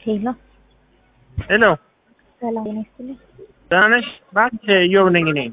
ሄሎ ሄሎ ሰላም ጤና ይስጥልኝ። ደህና ነሽ? እባክሽ እዮብ ነኝ እኔ።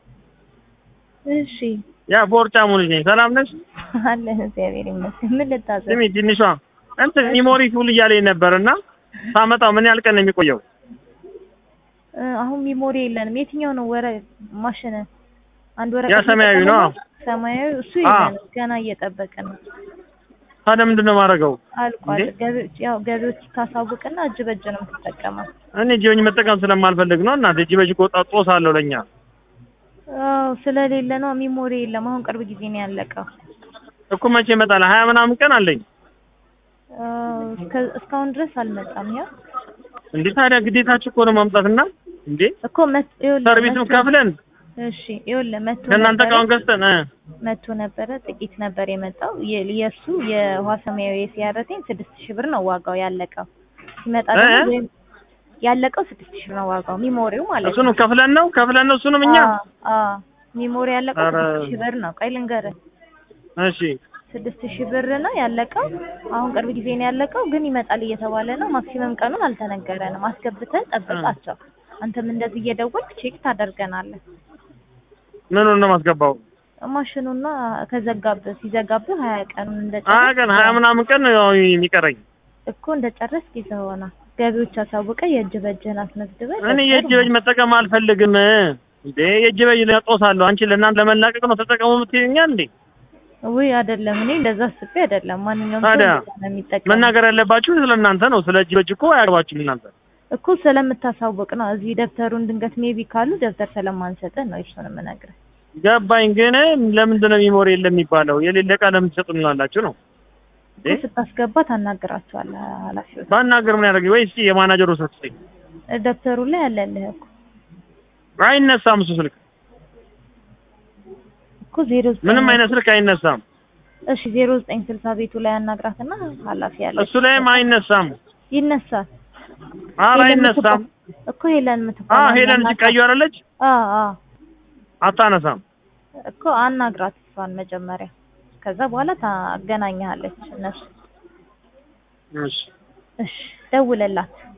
እሺ ያ ቦርጫሙ ልጅ ነኝ። ሰላም ነሽ? አለን እግዚአብሔር ይመስገን። ምን ልታዘዝ? ስሚ ትንሿ እንትን ሚሞሪ ፉል እያለኝ ነበር እና ሳመጣው ምን ያህል ቀን ነው የሚቆየው? እ፣ አሁን ሚሞሪ የለንም። የትኛው ነው ወረ ማሽን? አንድ ወረቀት ያ ሰማያዊ ነው። እየጠቀምን ሰማያዊ እሱ አ። የለንም፣ ገና እየጠበቅን ነው። ታዲያ ምንድን ነው የማደርገው? አልቋል። እንዴ? ገቢዎች ያው ገቢዎች ታሳውቅና እጅ በእጅ ነው የምትጠቀመው። እኔ እጅ በእጅ መጠቀም ስለማልፈልግ ነው እናቴ። እጅ በእጅ እኮ ጣ- ጦስ አለው ለእኛ። አዎ ስለሌለ ነው ሚሞሪ የለም። አሁን ቅርብ ጊዜ ነው ያለቀው። እኮ መቼ ይመጣል? ሀያ ምናምን ቀን አለኝ። አዎ፣ እስከ- እስካሁን ድረስ አልመጣም። ያው እንዴ ታዲያ ግዴታችሁ እኮ ነው ማምጣትና እንዴ እኮ መት ይኸውልህ ሰርቪሱን መቶ- ከፍለን እሺ ይኸውልህ መቶ ከእናንተ ነበረ እቃውን ገዝተን እ መቶ ነበረ ጥቂት ነበር የመጣው። የ- የእሱ የውሃ ሰማያዊ የሲያረቴን ስድስት ሺህ ብር ነው ዋጋው ያለቀው። ሲመጣ እ? ደግሞ ወይም ያለቀው ስድስት ሺህ ነው ዋጋው ሚሞሪው ማለት ነው። እሱንም ከፍለን ነው ከፍለን ነው እሱንም እኛ አዎ፣ አዎ ሚሞሪ ያለቀው ኧረ። ስድስት ሺህ ብር ነው። ቆይ ልንገርህ እሺ ስድስት ሺህ ብር ነው ያለቀው። አሁን ቅርብ ጊዜ ነው ያለቀው፣ ግን ይመጣል እየተባለ ነው። ማክሲመም ቀኑን አልተነገረንም። አስገብተን ጠብቃቸው። አንተም እንደዚህ እየደወልክ ቼክ ታደርገናለህ። ምኑን ነው የማስገባው? ማሽኑና ከዘጋብህ ሲዘጋብህ ሀያ ቀኑን ሀያ እንደጨረስክ ቀን ሀያ ምናምን ቀን ነው የሚቀረኝ። እኮ እንደጨረስክ ይዘህ ሆና ገቢዎች አሳውቀ የእጅ በእጅህን አስመዝግበህ እኔ የእጅ በእጅ መጠቀም አልፈልግም። እንዴ የእጅ በእጅ ጦስ አለው። አንቺ ለእናንተ ለመላቀቅ ነው ተጠቀሙ የምትይኛል እንዴ? ውይ አይደለም፣ እኔ እንደዛ አስቤ አይደለም። ማንኛውም ሰው ታዲያ እንደዛ ነው የሚጠቀመው መናገር ያለባችሁ ስለ እናንተ ነው። ስለ እጅ በእጅ እኮ አያገባችሁም እናንተ። እኮ ስለምታሳውቅ ነው። እዚህ ደብተሩን ድንገት ሜቢ ካሉ ደብተር ስለማንሰጥህ ነው እሱን የምነግርህ። ገባኝ። ግን ለምንድን ነው ሚሞሪ የለም የሚባለው? የሌለ ዕቃ ለምን ትሰጡናላችሁ ነው? እኮ ስታስገባ ታናግራቸዋለህ ኃላፊዎች። ባናገር ምን ያደርግ ወይስ የማናጀሩ ስልክ ስጠኝ። ደብተሩ ላይ ያለልህ እኮ አይነሳም እሱ ስልክ፣ እኮ ዜሮ ዘጠኝ ምንም አይነት ስልክ አይነሳም። እሺ ዜሮ ዘጠኝ ስልሳ ቤቱ ላይ አናግራትና ኃላፊ ያለ እሱ ላይም አይነሳም። ይነሳል ኧረ ሄለን አይነሳም። የምትባ- እኮ ሄለን አ የምትባለው ሄለን አናግራት። ቀዩ አይደለች? አዎ አዎ አታነሳም። እኮ አናግራት እሷን መጀመሪያ፣ ከዛ በኋላ ታገናኛለች እነሱ። እሺ እሺ ደውለላት።